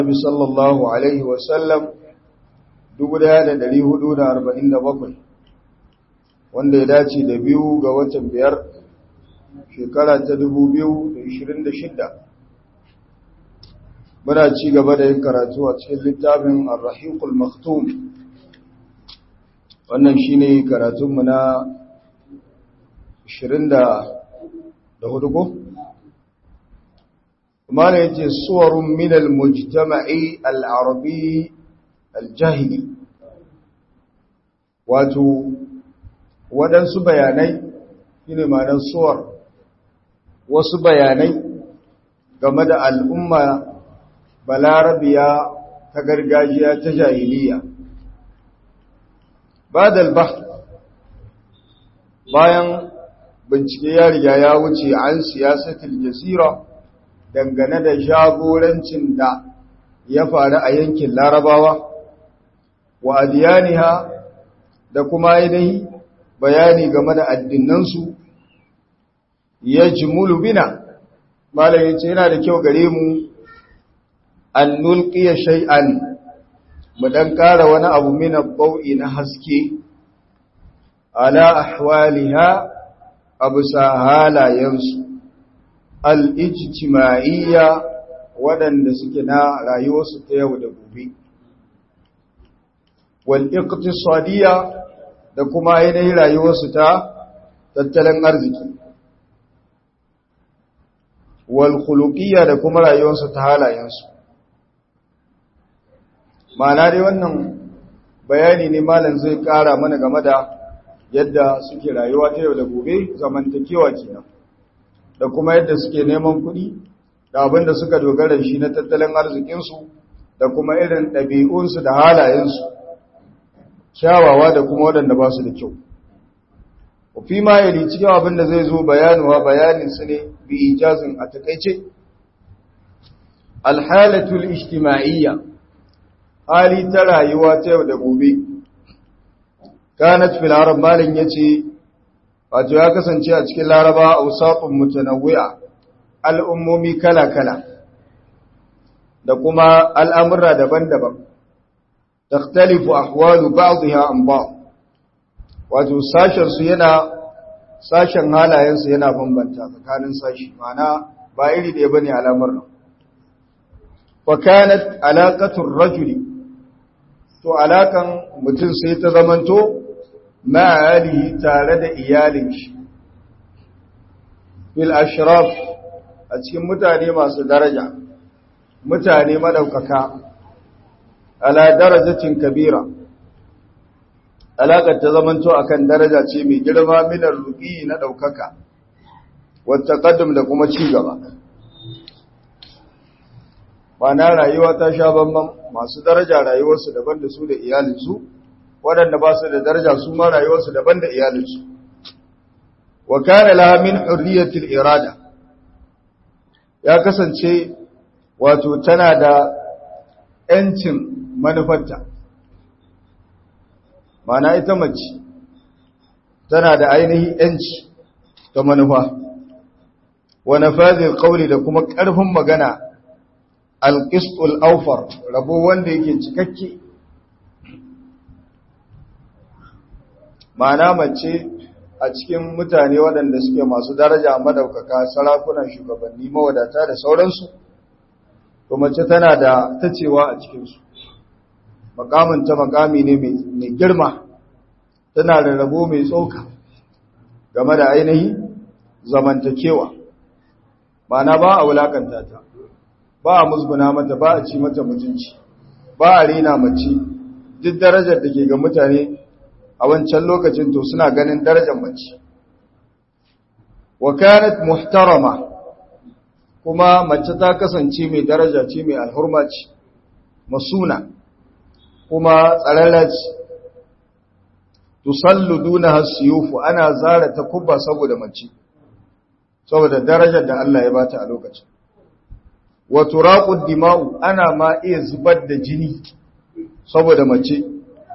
Nabi sallallahu Alaihi wasallam 1447 wanda ya dace da biyu ga watan biyar shekara ta 2026 muna ci gaba da yin karatu a cikin littafin Ar-Rahiqul Maktum wannan shine karatunmu na 24 ko kuma ne yace suwarun min al-mujtama'i al-arabi al-jahili wato waɗansu bayanai shine ma'anar suwar wasu bayanai game da al'umma balarabiya ta gargajiya ta jahiliya ba da bayan bincike ya riga ya wuce an siyasatul jasira dangane da jagorancin da ya faru a yankin larabawa wa adiyaniha da kuma yanayi bayani game da addinansu ya jimulu bina malayin ce yana da kyau gare mu an nulkiya shay'an mu dan kara wani abu mina bau'i na haske ala ahwaliha abu sa halayensu al'ijtima'iyya waɗanda suke na rayuwarsu ta yau da gobe wal'iƙtisadiyya da kuma yanayin rayuwarsu ta tattalin arziki walhulukiyya da kuma rayuwarsu ta halayensu ma'ana dai wannan bayani ne malam zai ƙara mana game da yadda suke rayuwa ta yau da gobe zamantakewa kenan da kuma yadda suke neman kuɗi da abin da suka dogara shi na tattalin arzikinsu da kuma irin ɗabi'unsu da halayensu kyawawa da kuma waɗanda ba su da kyau fi ma yali cikin abin da zai zo bayanuwa bayaninsu ne bi ijazin a takaice alhalatul ijtima'iyya hali ta rayuwa ta yau da gobe kanat fil arab malin yace wato ya kasance a cikin laraba ausafin mutanawwi'a al'ummomi kala-kala da kuma al'amurra daban-daban takhtalifu ahwalu ba'dha an ba'd wato sashen su yana sashen halayen su yana bambanta tsakanin sashi mana ba iri da bane al'amuran fa kanat alaqatu ar-rajuli to alakan mutum sai ta zamanto ma'alihi tare da iyalin shi bil ashraf a cikin mutane masu daraja mutane madaukaka ala darajatin kabira alaƙar ta zamanto akan daraja ce mai girma minar ruƙi na ɗaukaka wata ƙaddam da kuma ci gaba na rayuwa ta sha bambam masu daraja rayuwarsu daban da su da iyalinsu waɗanda ba su da daraja su ma rayuwarsu daban da iyalinsu wa kana laha min hurriyatil irada ya kasance wato tana da ‘yancin manufarta mana ita mace tana da ainihi ‘yanci ta manufa wa nafazil qawli da kuma ƙarfin magana alƙistul aufar rabo wanda yake cikakke ma'ana mace a cikin mutane waɗanda suke masu daraja madaukaka sarakunan shugabanni mawadata da sauransu to mace tana da tacewa a cikinsu makaminta makami ne mai girma tana da rabo mai tsoka game da ainihi zamantakewa ma'ana ba a wulakanta ta ba a musguna mata ba a ci mata mutunci ba a rena mace duk darajar da ke ga mutane a wancan lokacin to suna ganin darajar mace wa kanat muhtarama kuma mace ta kasance mai daraja ce mai alhurma ce masuna kuma tsararra ce tusallu duna hasiyufu ana zara ta kubba saboda mace saboda darajar da Allah ya bata a lokacin wa turaqud dima'u ana ma iya zubar da jini saboda mace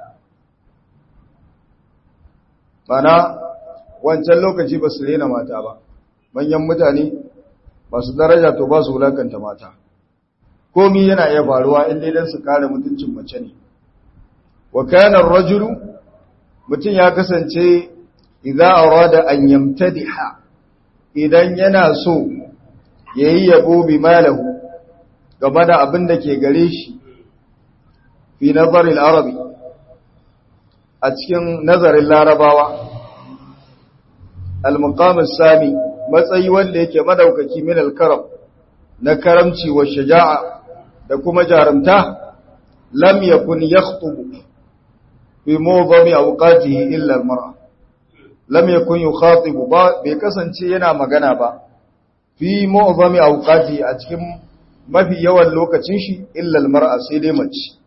mana wancan lokaci ba su rena mata ba manyan mutane masu daraja to ba su wulakanta mata komi yana iya faruwa in dai dan su kare mutuncin mace ne wa kana ar-rajulu mutum ya kasance idza arada an yamtadiha idan yana so yayi yabo bi malahu game da abin da ke gare shi fi nazari al-arabi a cikin nazarin larabawa al-muqam as-sami matsayi wanda yake madaukaki min al-karam na karamci wa shaja'a da kuma jarumta lam yakun yakhutubu fi mawdami awqatihi illa al-mar'a lam yakun yukhatibu ba bai kasance yana magana ba fi mawdami awqatihi a cikin mafi yawan lokacin shi illa al-mar'a sai dai mace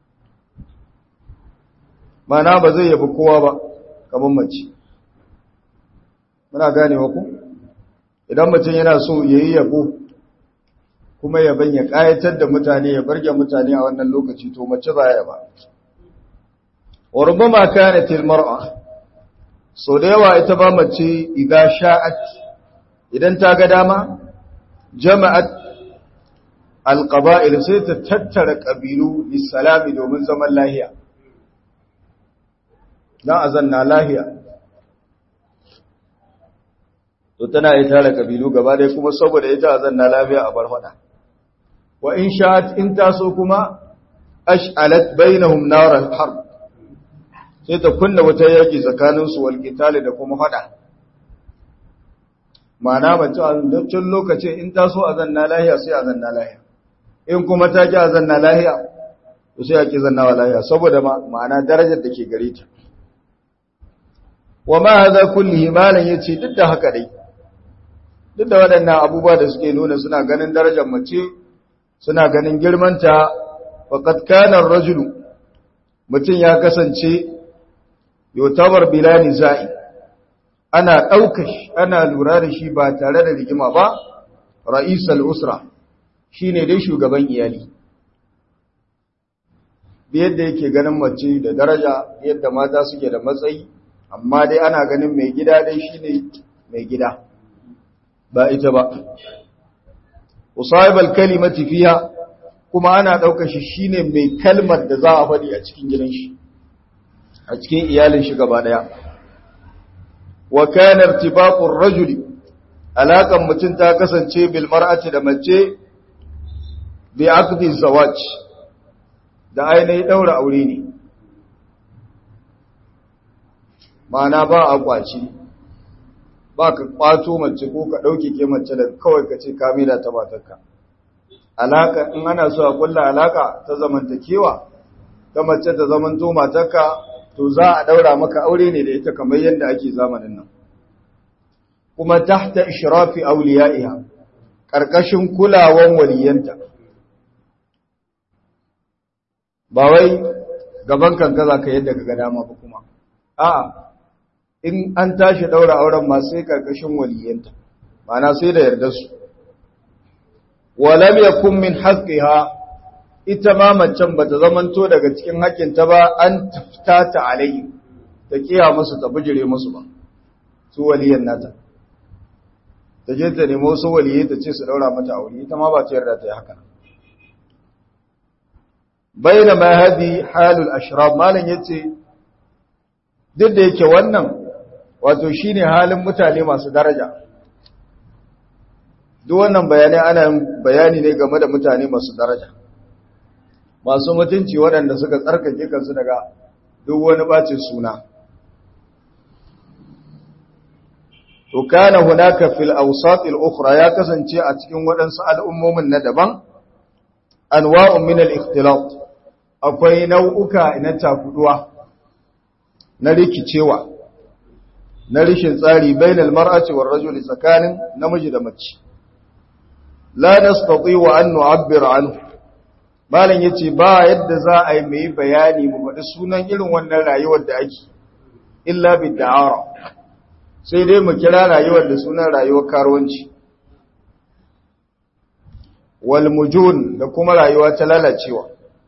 mana ba zai yabi kowa ba kamar mace muna ganewa ku idan mutum yana so yayi yabo kuma yaban ya kayatar da mutane ya barge mutane a wannan lokaci to mace ba ya ba wa rubama kanat almar'a so da yawa ita ba mace idan sha'at idan ta ga dama jama'at alqaba'il sai ta tattara kabilu lisalami domin zaman lahiya dan azanna lahiya to tana yi tara kabilu gaba dai kuma saboda ita azanna lafiya a bar fada wa in sha'at in taso kuma ash'alat bainahum nar al-harb sai ta kunna wata yaki tsakanin su wal qitali da kuma fada ma'ana mace a lokacin lokacin in taso azanna lahiya sai azanna lahiya in kuma ta ki azanna lahiya to sai yaki zanna wa lahiya saboda ma'ana darajar da ke gare ta wa ma hadha kullihi malan yace duk da haka dai duk da waɗannan abubuwa da suke nuna suna ganin darajar mace suna ganin girmanta faqad kana ar-rajulu mutum ya kasance yotabar bilani za'i ana ɗauka shi ana lura da shi ba tare da rigima ba ra'isal usra shine dai shugaban iyali yadda yake ganin mace da daraja yadda mata suke da matsayi amma dai ana ganin mai gida dai shine mai gida ba ita ba usayibal kalimati fiha kuma ana ɗauka shi shine mai kalmar da za a faɗi a cikin gidan shi a cikin iyalin shi gaba ɗaya wa kana irtibaqur rajuli alaƙan mutum ta kasance bil mar'ati da mace bi aqdi zawaj da ainihin daura aure ne ma'ana ba a kwaci ba ka kwato mace ko ka ɗauke ke mace da kawai ka ce kamila ta matarka alaka in ana so a kulla alaka ta zamantakewa ta mace ta zamanto matarka to za a daura maka aure ne da ita kamar yadda ake zamanin nan kuma tahta ishrafi awliya'iha karkashin kulawan waliyanta ba wai gaban kanka za ka yadda ka ga dama ba kuma a'a in an tashi daura auren ma sai karkashin waliyanta ma'ana sai da yarda su walam yakun min haqqiha ita ma macen bata zamanto daga cikin haƙƙinta ba an tafta ta alayhi ta kiya musu ta bijire musu ba su waliyan nata ta je ta nemo su waliyai ta ce su daura mata aure ita ma ba ta yarda ta yi haka baina ma hadi halul ashrab malan yace duk da yake wannan wato shine halin mutane masu daraja duk wannan bayanai ana bayani ne game da mutane masu daraja masu mutunci waɗanda suka tsarkake kansu daga duk wani bacin suna to kana hunaka fil awsat al ukhra ya kasance a cikin waɗansu al'ummomin na daban anwa'un min al ikhtilat akwai nau'uka na takuduwa na rikicewa na rishin tsari bainal mar'ati war rajuli tsakanin namiji da mace la nastati wa an nu'abbir anhu malam yace ba yadda za a yi mai bayani mu faɗi sunan irin wannan rayuwar da ake illa bid da'ara sai dai mu kira rayuwar da sunan rayuwar karuwanci wal mujun da kuma rayuwa ta lalacewa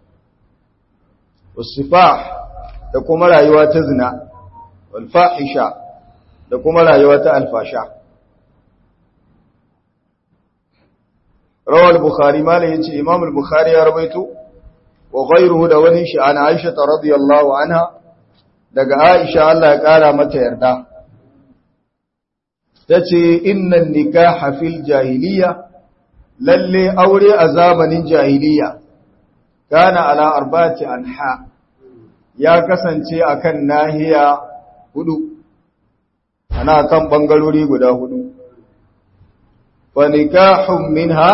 wasifah da kuma rayuwa ta zina wal fahisha da kuma rayuwa ta alfasha rawal bukhari malam yace imam al-bukhari ya rawaito wa ghayruhu da wani shi ana aisha radiyallahu anha daga aisha Allah ya kara mata yarda tace innan nikaha fil jahiliya lalle aure a zamanin jahiliya kana ala arba'ati anha ya kasance akan nahiya hudu ana kan bangarori guda hudu wa nikahun minha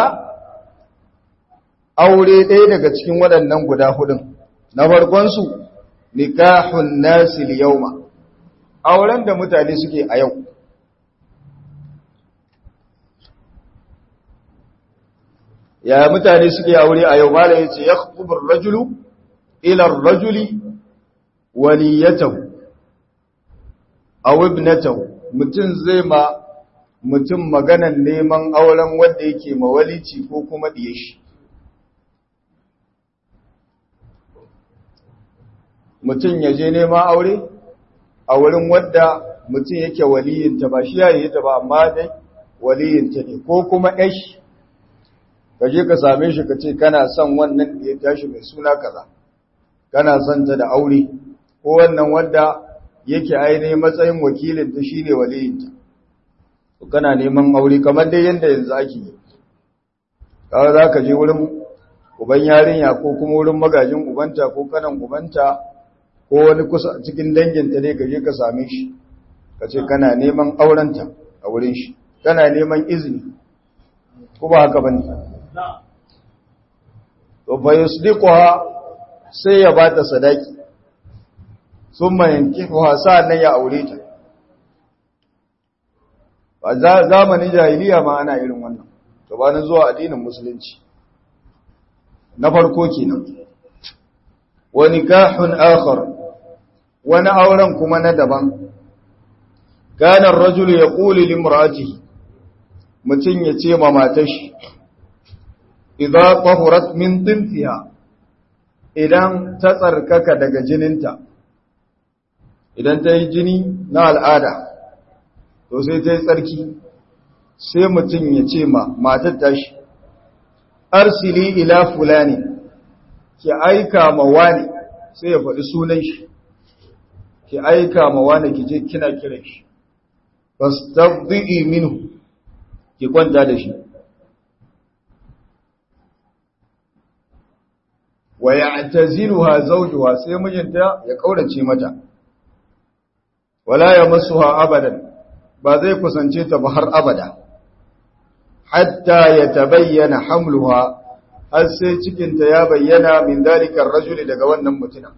aure ɗaya daga cikin waɗannan guda hudun na farkonsu nikahun nasil yauma auren da mutane suke a yau ya mutane suke aure a yau malam yace yakhطب ar-rajulu ila ar-rajuli waliyatahu aw ibnatahu mutum zai ma mutum maganan neman auren wanda yake mawalici ko kuma diye shi mutum ya je neman aure a wurin wadda mutum yake waliyinta ba shi yayi ta ba amma dai waliyinta ne ko kuma ɗashi ka je ka same shi ka ce kana son wannan da ya tashi mai suna kaza kana son ta da aure ko wannan wadda yake ainihin matsayin wakilinta shine waliyinta to kana neman aure kamar dai yanda yanzu ake yi kawai za ka je wurin uban yarinya ko kuma wurin magajin ubanta ko kanan ubanta ko wani kusa cikin danginta ne ka je ka same shi ka ce kana neman aurenta a wurin shi kana neman izini ko ba haka bane to fa yusdiquha sai ya bata sadaki summa yankihuha sa'annan ya aure ta ba zamanin jahiliya ma ana irin wannan to ba na zuwa addinin musulunci na farko kenan wa nikahun akhar wani auren kuma na daban kana ar-rajulu yaqulu limra'atihi mutun ya ce ma matar shi idza tahurat min tinfiha idan ta tsarkaka daga jininta idan ta yi jini na al'ada to sai ta yi tsarki sai mutum ya ce ma matar tashi arsili ila fulani ki aika ma wani sai ya faɗi sunan shi ki aika ma wani ki je kina kiran shi fastabdi'i minhu ki kwanta da shi wa ya'taziluha zawjuha sai mijinta ya kaurace mata wala yamassuha abadan ba zai kusance ta ba har abada hatta yatabayyana hamluha har sai cikinta ya bayyana min dalikar rajuli daga wannan mutumin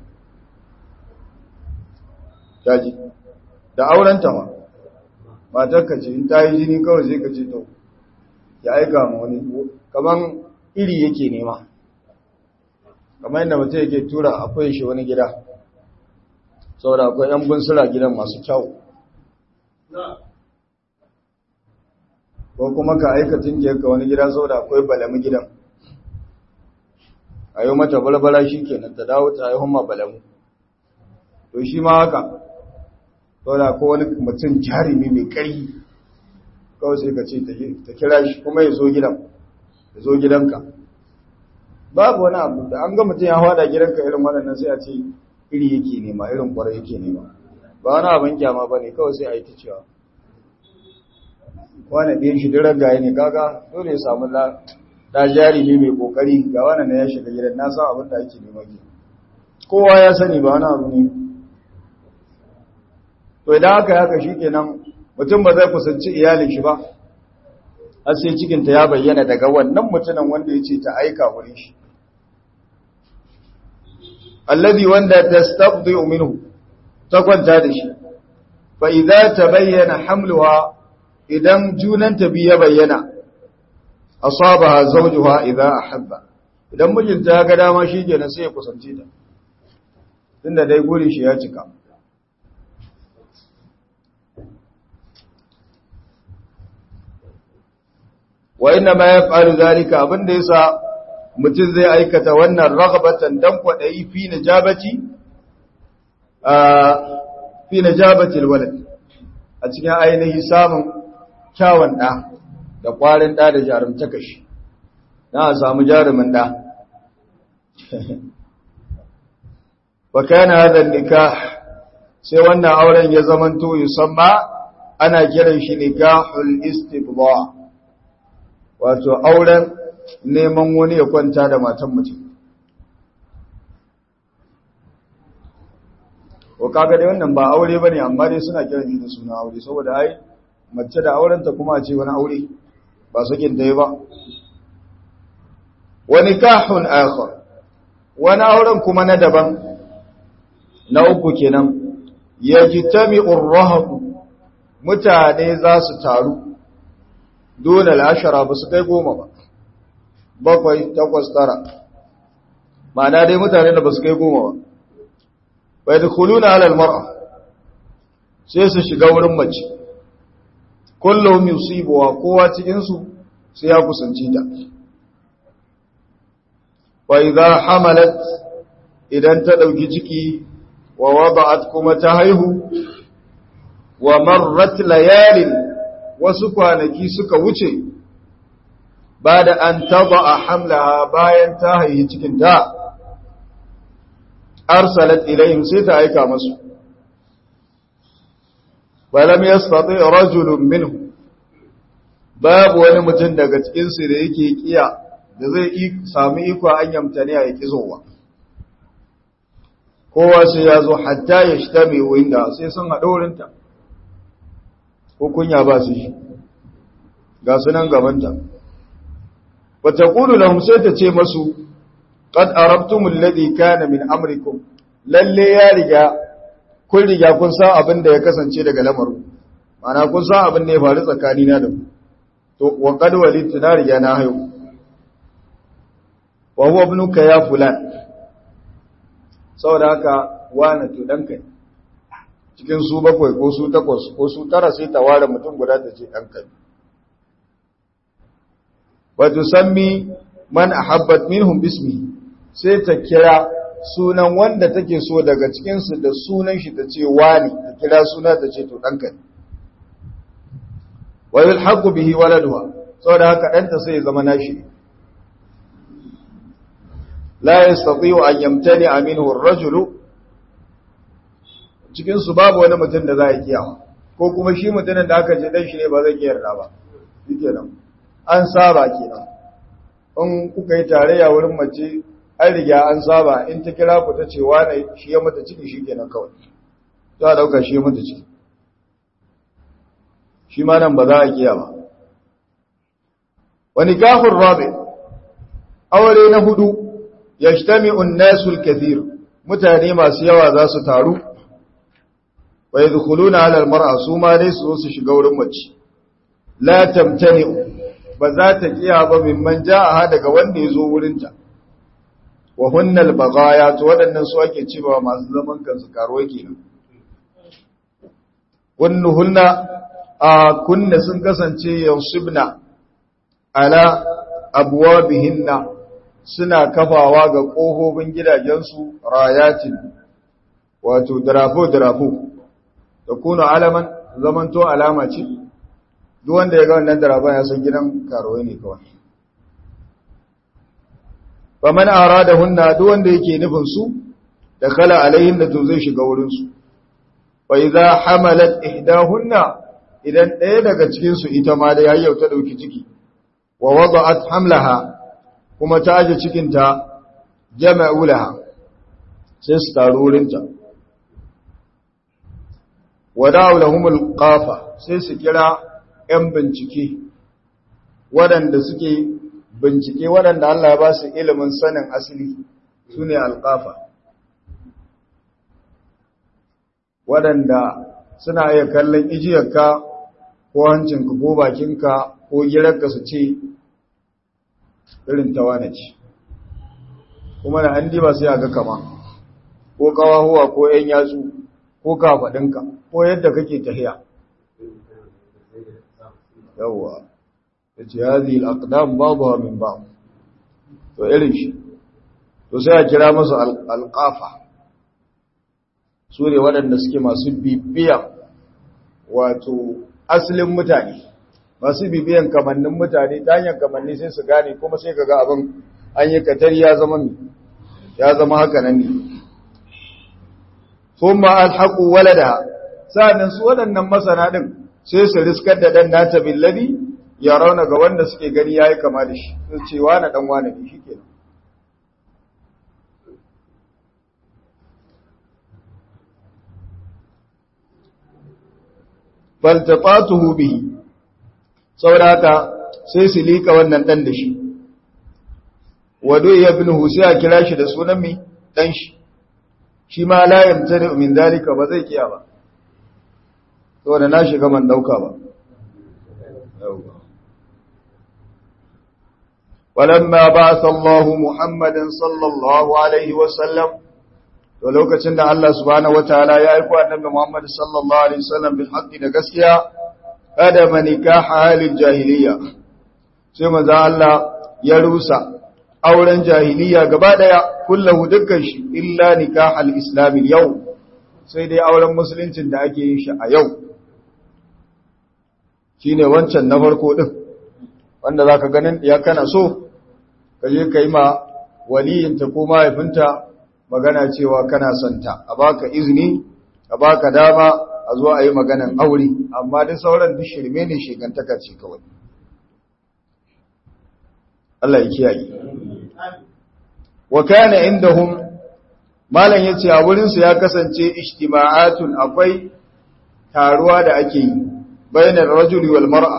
daji da aurenta ma matar ka ce in ta yi jini kawai sai ka ce to ya aika ma wani kaman iri yake nema kamar yadda mutum yake tura akwai shi wani gida saboda akwai yan bunsura gidan masu kyau ko kuma ka aika ka wani gida saboda akwai balami gidan a yi mata balbala shi kenan ta dawo ta haihun ma balamu to shi ma haka saboda ko wani mutum jarumi mai ƙarfi kawai sai ka ce ta kira shi kuma ya zo gidan ya zo gidanka babu wani abu da an ga mutum ya hada gidanka irin waɗannan sai a ce iri yake nema irin kwarai yake nema ba wani abin kyama ba ne kawai sai a yi ta cewa wani ɗin shi dirar gaya ne kaga dole ya samu da jarumi mai kokari ga wani na ya shiga gidan na san abin da ake nema ke kowa ya sani ba wani abu ne to idan haka haka shi kenan mutum ba zai kusanci iyalin shi ba har sai cikinta ya bayyana daga wannan mutumin wanda ya ce ta aika wurin shi alladhi wanda tastabdi minhu ta kwanta da shi fa idza tabayyana hamluha idan junanta bi ya bayyana asabaha zawjuha idza ahabba idan mijinta ya ga dama shikenan sai ya kusance ta tunda dai gurin shi ya cika wa inna ma yaf'alu zalika abinda yasa mutum zai aikata wannan raghabatan dan kwadayi fi najabati a fi najabati alwalad a cikin ainihi samun kyawun da da kwarin da da jarumtaka shi na a samu jarumin da wa kana hadha nikah sai wannan auren ya zamanto yusamma ana kiran shi nikahul istibda wato auren neman wani ya kwanta da matan mutum ko kaga dai wannan ba aure bane amma dai suna kiran shi da suna aure saboda ai mace da aurenta kuma a ce wani aure ba sakin dai ba wa nikahun akhar wani auren kuma na daban na uku kenan yajtami'ur rahab mutane za su taru dole al'ashara ba su kai goma ba bakwai takwas tara ma'ana dai mutane da ba su kai goma ba bai da kuluna alal mar'a sai su shiga wurin mace kullum yusibuwa kowa cikinsu sai ya kusanci ta bai za hamalat idan ta ɗauki ciki wa wada'at kuma ta haihu wa marrat layalin wasu kwanaki suka wuce ba da an taba a hamlaha bayan ta haihi cikinta arsalat ilayhim sai ta aika masu balam yastati rajulun minhu babu wani mutum daga cikin su da yake kiya da zai sami iko an yamtani ya kizowa kowa sai ya zo hatta ya shtame winda sai sun haɗo wurinta ko kunya ba su shi ga sunan gabanta wata ƙudu lahum sai ta ce masu qad arabtum alladhi kana min amrikum lalle ya riga kun riga kun san abin da ya kasance daga lamarin mana kun san abin da ya faru tsakani na da ku to wa qad walidtu na riga na hayo wa huwa ibnuka ya fulan saboda haka wani to danka ne cikin su bakwai ko su takwas ko su tara sai ta ware mutum guda ta ce danka ne wa tusammi man ahabbat minhum bismi sai ta kira sunan wanda take so daga cikinsu da sunan shi ta ce wani ta kira suna ta ce to ɗanka ne wa yulhaqu bihi waladuha saboda haka ɗanta sai ya zama nashi la yastati'u an yamtani minhu ar-rajulu cikin su babu wani mutum da za a kiyawa ko kuma shi mutumin da aka ce dan shi ne ba zai kiyarda ba shikenan an saba kenan in kuka yi tarayya wurin mace an riga an saba in ta kira ku ta ce wane shi ya mata ciki shi kenan kawai za a dauka shi ya mata ciki shi ma nan ba za a kiya ba wani kafin rabe aure na hudu ya shtami unnasul kathir mutane masu yawa za su taru wa yadkhuluna ala almar'a su ma dai su zo su shiga wurin mace la tamtani ba za ta kiya ba mimman ja'a daga wanda ya zo wurinta wa hunnal bagaya to waɗannan su ake cewa masu zaman kansu karuwa kenan kunnu hunna a kunna sun kasance yansibna ala abwabihinna suna kafawa ga ƙofofin gidajensu rayatin wato dirafo dirafo da kuna alaman zamanto alama ce duk wanda ya ga wannan dirafon ya san gidan karuwa ne kawai faman arada hunna duk wanda yake nufin su da kala alaihin da to zai shiga wurin su fa idza hamalat ihdahunna idan ɗaya daga cikin su ita ma da yayyau ta dauki ciki wa wada'at hamlaha kuma ta aje cikin ta jama'u laha sai su taru wurin ta wada'u lahumul qafa sai su kira 'yan bincike waɗanda suke bincike waɗanda Allah ya ba su ilimin sanin asali su ne alƙafa waɗanda suna iya kallon ijiyarka ko hancinka ko bakinka ko girarka su ce irin tawana ce kuma da an diba sai a ga kama ko kawahuwa ko ‘yan yatsu ko kafaɗinka ko yadda kake tahiya yawwa ya ce hazi al'adam babu min ba to irin shi to sai a kira masu alƙafa su ne waɗanda suke masu bibiya wato asalin mutane masu bibiyan kamannin mutane ta hanyar kamanni sai su gane kuma sai kaga abin an yi katari ya zama ya zama haka nan ne kuma alhaqu walada sa'annan su waɗannan masana din sai su riskar da dan nata billabi ya rauna ga wanda suke gani yayi kama da shi su ce wani dan wani ne shikenan faltafatuhu bihi sauraka sai su lika wannan dan da shi wado ya bin sai a kira shi da sunan mi dan shi shi ma la yamtani min dalika ba zai kiya ba saboda na shiga man dauka ba ولما بعث الله محمدا صلى الله عليه وسلم to lokacin da Allah subhanahu wataala ya aika annabi Muhammad sallallahu alaihi wasallam bil haqqi da gaskiya kada manikah halin jahiliya sai manzo Allah ya rusa auren jahiliya gaba daya kullahu dukkan shi illa nikah al islam yau sai dai auren musuluncin da ake yin shi a yau shine wancan na farko din wanda zaka ganin ya kana so kaje kai ma waliyinta ko mahaifinta magana cewa kana santa a baka izini a baka dama a zo a yi maganan aure amma duk sauran duk shirme ne shigantaka ce kawai Allah ya kiyaye wa kana indahum malam yace a wurin su ya kasance ijtima'atun akwai taruwa da ake yi bainar rajuli wal mar'a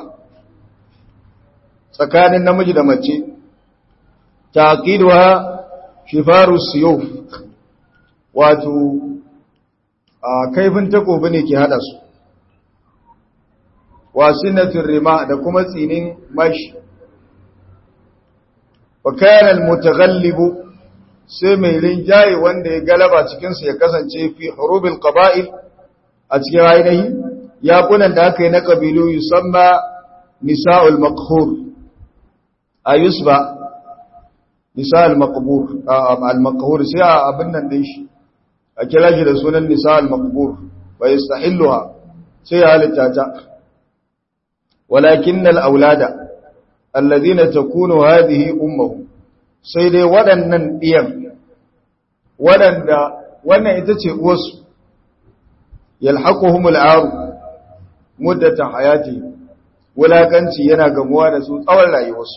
tsakanin namiji da mace taqiduha shifaru siyuf wato a kaifin takobi ne ke hada su wasinatul rima da kuma tsinin mashi wa kana almutaghallibu sai mai rinjaye wanda ya galaba cikin su ya kasance fi hurubil qaba'il a cikin ainihi yakunan da aka yi na kabilu yusamma nisa'ul maqhur ayusba nisa al-maqbur al-maqhur sai abin nan din shi a kira shi da sunan nisa al-maqbur wa yastahilluha sai ya halitta ta walakin al-aulada alladhina takunu hadhihi ummuhum sai dai waɗannan diyan waɗanda wannan ita ce uwarsu yalhaquhum al-aru muddatan hayati wulakanci yana gamuwa da su tsawon rayuwarsu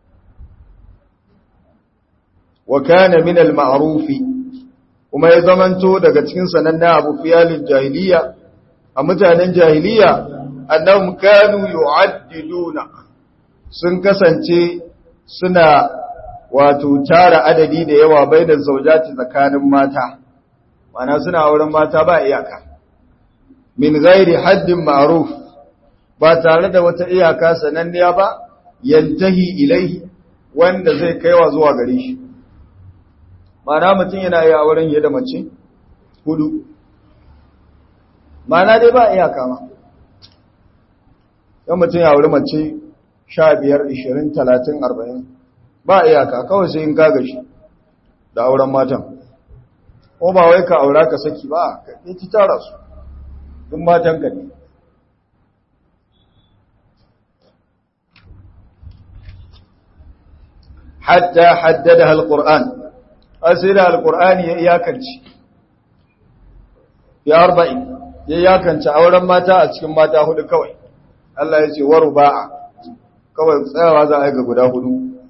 wa kana min al-ma'ruf kuma ya zamanto daga cikin sanannen abu fiyalin jahiliya a mutanen jahiliya annahum kanu yu'addiduna sun kasance suna wato tara adadi da yawa bainar zaujati tsakanin mata mana suna auren mata ba iyaka min ghairi haddin ma'ruf ba tare da wata iyaka sananniya ba yantahi ilaihi wanda zai kaiwa zuwa gare shi mana mutum yana yi auren yadda mace hudu mana dai ba iyaka ma yan mutum ya auri mace sha biyar ishirin talatin arba'in ba iyaka kawai sai in kaga shi da auren matan ko ba wai ka aura ka saki ba ka ci tara su duk matan ka ne hatta haddada alquran asira alqur'ani ya iyakanci ya arba'in ya iyakanci auren mata a cikin mata hudu kawai Allah ya ce waruba'a kawai tsayawa za a yi ga guda hudu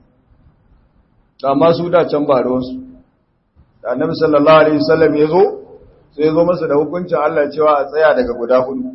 amma su da can ba ruwansu da annabi sallallahu alaihi wasallam ya zo sai ya zo masa da hukuncin Allah cewa a tsaya daga guda hudu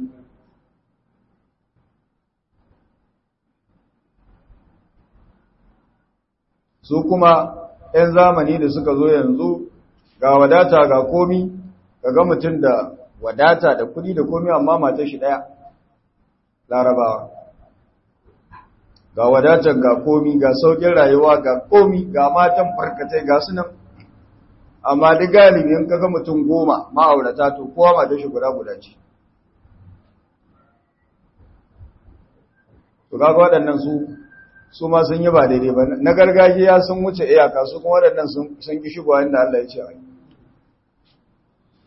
su kuma 'yan zamani da suka zo yanzu ga wadata ga komi ga mutum da wadata da kudi da komi amma mata shi daya larabawa ga wadatar ga komi ga saukin rayuwa ga komi ga matan farkatai ga sunan amma duk galibi in kaga mutum goma ma'aurata to kowa mata shi guda guda ce to kaga waɗannan su su ma sun yi ba daidai ba na gargajiya sun wuce iyaka su kuma waɗannan sun ki shigowa inda Allah ya ce a yi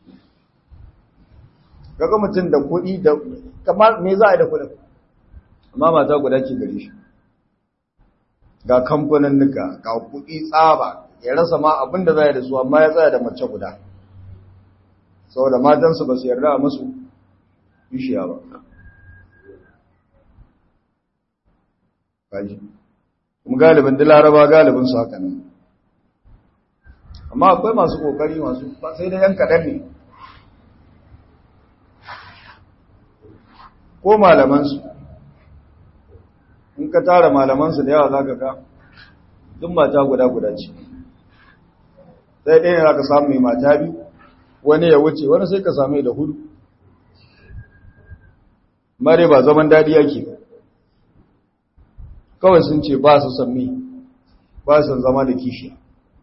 kaga mutum da kuɗi da kamar me za a yi da kuɗin amma mata guda ke gare shi ga kamfanin nuka ga kuɗi tsaba ya rasa ma abin da zai da su amma ya tsaya da mace guda saboda matansu ba su yarda a musu bishiya ba kaji kuma galibin da laraba galibin su haka nan amma akwai masu kokari masu ba sai da yan kaɗan ne ko malamansu in ka tara malamansu da yawa za ka ga duk mata guda guda ce sai ɗaya ne za ka samu mai mata biyu wani ya wuce wani sai ka same da hudu mare ba zaman daɗi yake kawai sun ce ba su sami ba su zama da kishi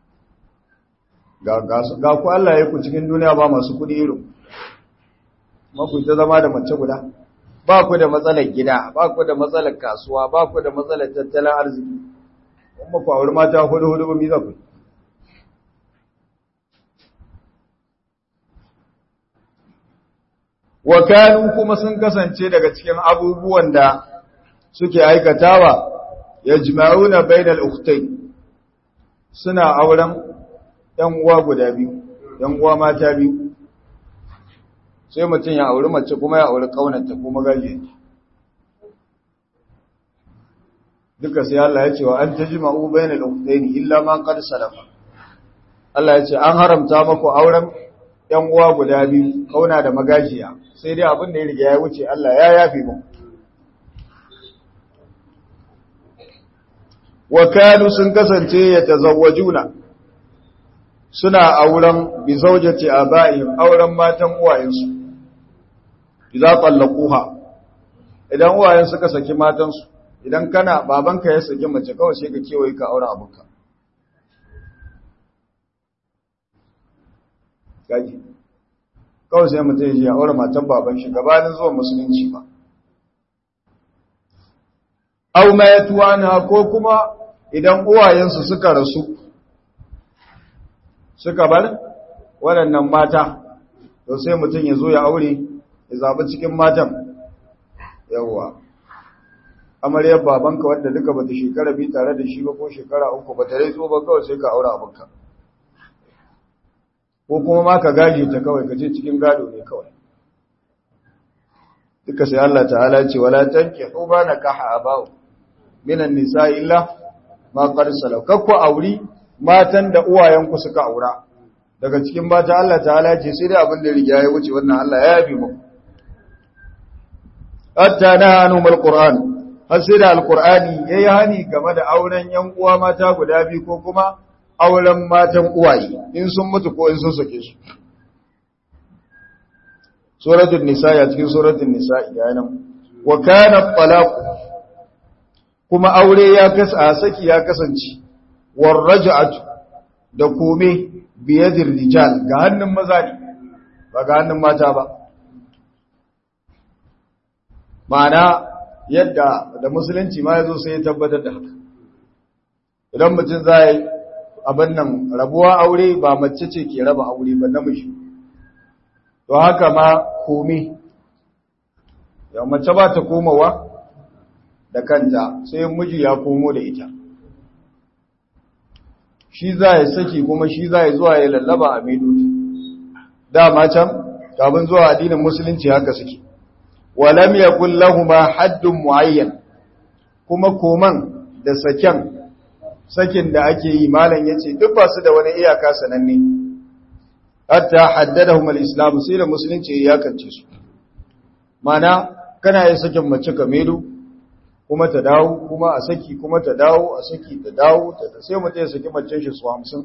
ga ku Allah ya ku cikin duniya ba masu kudi irin maku ta zama da mace guda ba ku da matsalar gida ba ku da matsalar kasuwa ba ku da matsalar tattalin arziki kuma ku auri mata hudu hudu ba mi za ku wa kanu kuma sun kasance daga cikin abubuwan da suke aikatawa yajma'una bainal ukhtayn suna auren ‘yan uwa guda biyu, ‘yan uwa mata biyu, sai mutum ya auri mace kuma ya auri ƙaunanta kuma gaje. Duka sai Allah ya ce wa an ta ji ma'u bayan al'uktaini illa ma ƙar salafa. Allah ya ce an haramta maku auren ‘yan uwa guda biyu, ƙauna da magajiya, sai dai abin da ya riga ya wuce Allah ya yafi mu. Wa kanu sun kasance ya tazawwajuna. suna auren bi zaujati abaihim auren matan uwayensu idza tallaquha idan uwayen suka saki matansu idan kana babanka ya saki mace kawai sai ka kewaye ka aure abunka gaji kawai sai mutum ya aure matan baban shi gabanin zuwa musulunci ba au ma yatuwana ko kuma idan uwayensu suka rasu suka bar waɗannan mata to sai mutum ya zo ya aure ya zaɓi cikin matan yawwa amaryar babanka wadda duka bata shekara biyu tare da shi ba ko shekara uku bata rai zo ba kawai sai ka aure abinka ko kuma ma ka gaje ta kawai ka je cikin gado ne kawai duka sai Allah ta'ala ce wala tankihu ma nakaha abau minan nisa illa ma qad salaw kakku auri matan da uwayenku suka aura daga cikin mata Allah ta'ala ce sai dai abin da riga ya wuce wannan Allah ya yabi muku hatta nahanu mal qur'an har sai da alqur'ani yayi hani game da auren yan uwa mata guda biyu ko kuma auren matan uwaye in sun mutu ko in sun sake su suratul nisa ya cikin suratul nisa ga nan wa kana talaq kuma aure ya kasa saki ya kasance warraja'atu da kome biyadir rijal ga hannun maza ne ba ga hannun mata ba ma'ana yadda da musulunci ma yazo sai ya tabbatar da haka idan mutum zai abin nan rabuwa aure ba mace ce ke raba aure ba namiji to haka ma kome ya mace ba ta komawa da kanta sai miji ya komo da ita shi za ya saki kuma shi za ya zuwa ya lallaba a maidoci dama can kafin zuwa addinin musulunci haka suke walam yakul lahumu haddun muayyan kuma koman da saken sakin da ake yi malam yace duk ba su da wani iyaka sananne hatta haddadahum al-islam sai da musulunci ya iyakance su mana kana yin sakin mace ka maido kuma ta dawo kuma a saki kuma ta dawo a saki ta dawo ta sai mutum ya saki macen shi su hamsin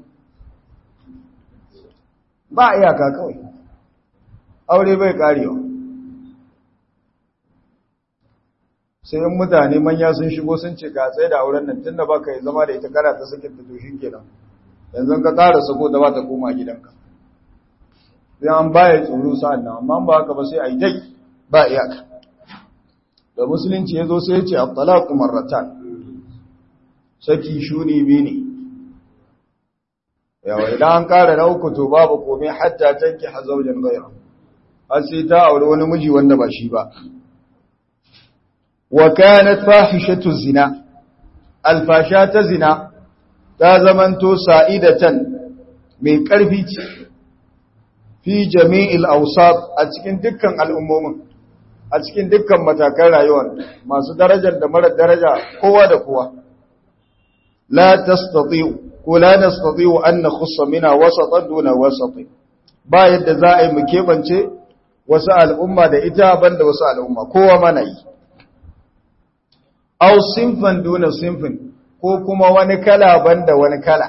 ba iyaka kawai aure bai karewa sai in mutane manya sun shigo sun ce ka tsaye da auren nan tun da ba ka yi zama da ita kana ta sakin ta toshin kenan yanzu ka ƙara sako da ba ta koma gidanka sai an baya tsoro sa'an nan amma ba haka ba sai a yi dai ba iyaka da musulunci ya zo sai ya ce abdalaku marratan saki shuni bi ne yawa idan an kara na uku to babu komai hatta tanki hazaujen gaira har sai ta aure wani miji wanda ba shi ba wa kanat fahishatu zina alfasha ta zina ta zamanto sa'idatan mai ƙarfi ce fi jami'il awsat a cikin dukkan al'ummomin a cikin dukkan matakan rayuwar masu darajar da mara daraja kowa da kowa la tastati'u ko la nastati'u an nakhussa mina wasatan duna wasati ba yadda za a yi mu kebance wasu al'umma da ita banda wasu al'umma kowa mana yi aw sinfan duna sinfin ko kuma wani kala banda wani kala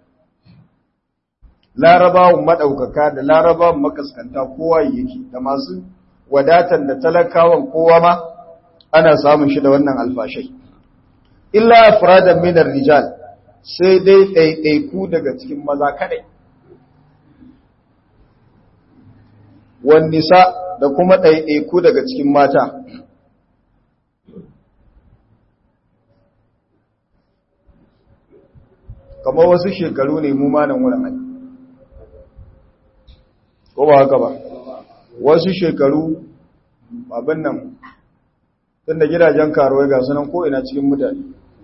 larabawan madaukaka da larabawan makaskanta kowa yake da masu wadatan da talakawan kowa ma ana samun shi da wannan alfashai illa afradan min rijal sai dai ɗaiɗaiku daga cikin maza kadai wan nisa da kuma ɗaiɗaiku daga cikin mata kamar wasu shekaru ne mu ma nan wurin ai ko ba haka ba wasu shekaru abin nan tun da gidajen karuwai ga sunan ko ina cikin mutane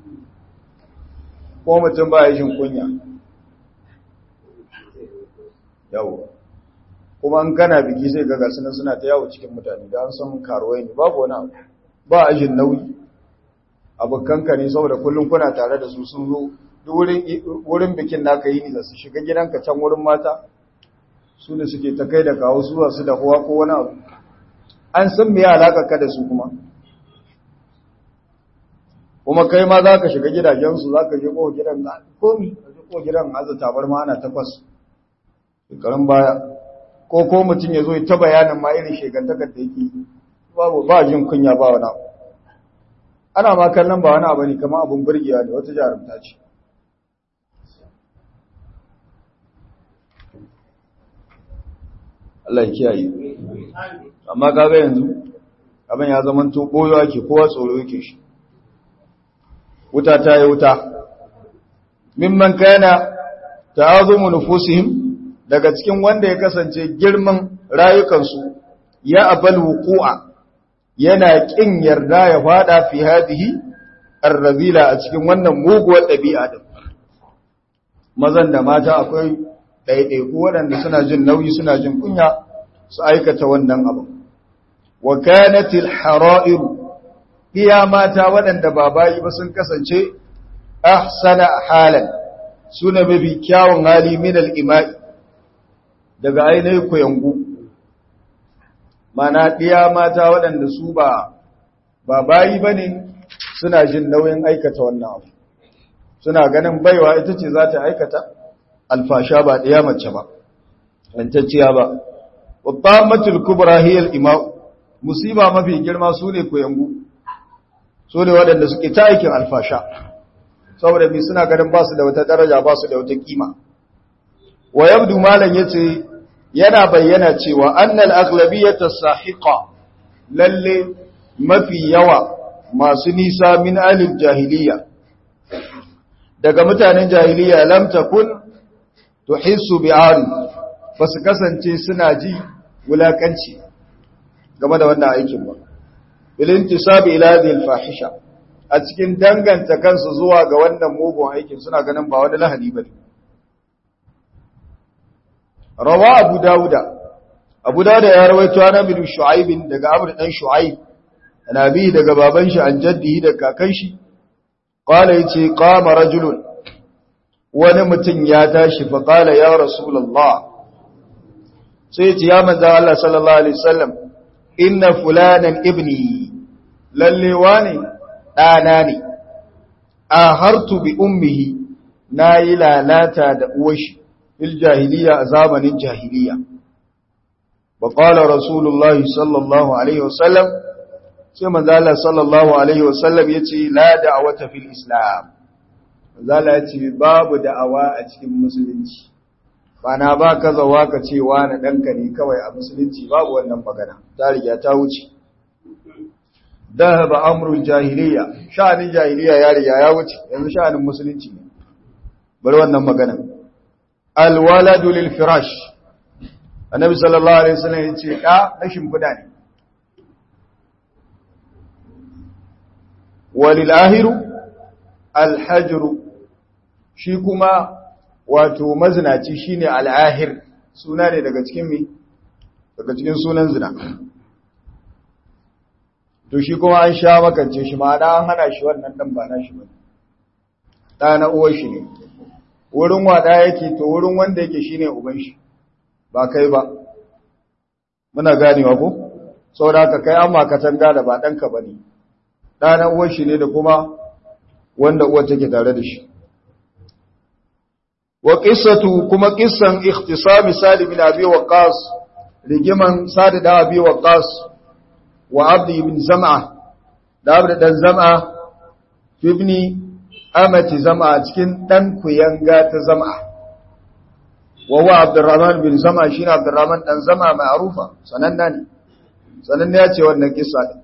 ko mutum ba ya shin kunya yawo kuma an kana biki sai ga gasunan suna ta yawo cikin mutane da an san karuwai ne babu wani abu ba ajin nauyi abokanka ne saboda kullum kuna tare da su sun zo wurin bikin naka yi ne da su shiga gidanka can wurin mata su ne suke ta kai da kawo su su da kowa ko wani abu an san me alaka ka da su kuma kuma kai ma za ka shiga gidajensu za ka je ko gidan na komi ka je ko gidan aza tabar ma ana takwas shekarun baya ko ko mutum ya zo ta bayanin ma irin shekantakar da yake babu ba jin kunya ba wani abu ana ma kallon ba wani abu ne kamar abin burgewa ne wata jarumta ce Allah ya kiyaye amma kaga yanzu abin ya zama to boyo ake kowa tsoro yake shi wuta ta yi wuta mimman kana ta'azumu nufusihim daga cikin wanda ya kasance girman rayukansu ya abal wuqu'a yana kin yarda ya fada fi hadihi arrazila a cikin wannan muguwar dabi'a din mazan da mata akwai ɗaiɗaiku waɗanda suna jin nauyi suna jin kunya su aikata wannan abu wa kanatil hara'iru iya mata waɗanda ba bayi ba sun kasance ahsana halan suna mafi kyawun hali min al-ima'i daga ainihin kuyangu mana ɗiya mata waɗanda su ba ba bayi ba ne suna jin nauyin aikata wannan abu suna ganin baiwa ita ce za ta aikata alfasha ba ɗaya mace ba rantacciya ba babban matul kubra hiyar ima'u musiba mafi girma su ne kuyangu su ne waɗanda suke ta aikin alfasha saboda mai suna ganin ba su da wata daraja ba su da wata kima wa yabdu malam yace yana bayyana cewa annal aghlabiyata sahiqa lalle mafi yawa masu nisa min alil jahiliya daga mutanen jahiliya lam takun tuhissu bi'ari ba su kasance suna ji wulakanci game da wannan aikin ba bilintisabi ila hadhihi alfahisha a cikin danganta kansu zuwa ga wannan mugun aikin suna ganin ba wani lahani bane rawa abu dauda abu dauda ya rawaito ana bin shu'aib daga amr dan shu'aib nabi daga baban shi an jaddihi da kakan shi qala yace qama rajulun wani mutum ya tashi fa qala ya rasulullah sai yace ya manzo Allah sallallahu alaihi wasallam inna fulanan ibni lalle wani ɗana ne a hartu bi ummihi na yi lalata da uwashi fil jahiliya a zamanin jahiliya ba ƙwala rasulullahi sallallahu alaihi wasallam sai manzala sallallahu alaihi wasallam ya ce la da'awata fil islam manzala ya ce babu da'awa a cikin musulunci bana ba ka zawa ka ce na ɗanka ne kawai a musulunci babu wannan magana ta riga ta wuce dahaba amrul jahiliya sha'anin jahiliya ya riga ya wuce yanzu sha'anin musulunci ne bari wannan magana alwaladu lil firash annabi sallallahu alaihi wasallam yace da na shimfida ne walil ahiru alhajru shi kuma wato mazinaci shine al'ahir suna ne daga cikin mi daga cikin sunan zina to shi kuma an sha makance shi ma'ana an hana shi wannan dan ba na shi ba ɗa na uwar shi ne wurin wada yake to wurin wanda yake shine uban shi ba kai ba muna ganewa ko saboda haka kai amma ka tanga da ba danka bane ɗa na uwar shi ne da kuma wanda uwar take tare da shi wa qissatu kuma qissan ikhtisami salim bin abi waqas rigiman sadi da abi waqas wa abdi ibn zam'a da abdi dan zam'a ibni amati zam'a cikin dan kuyanga ta zam'a wa huwa abdurrahman bin zam'a shine abdurrahman dan zam'a ma'rufa sananna ne sananna ya ce wannan kissa din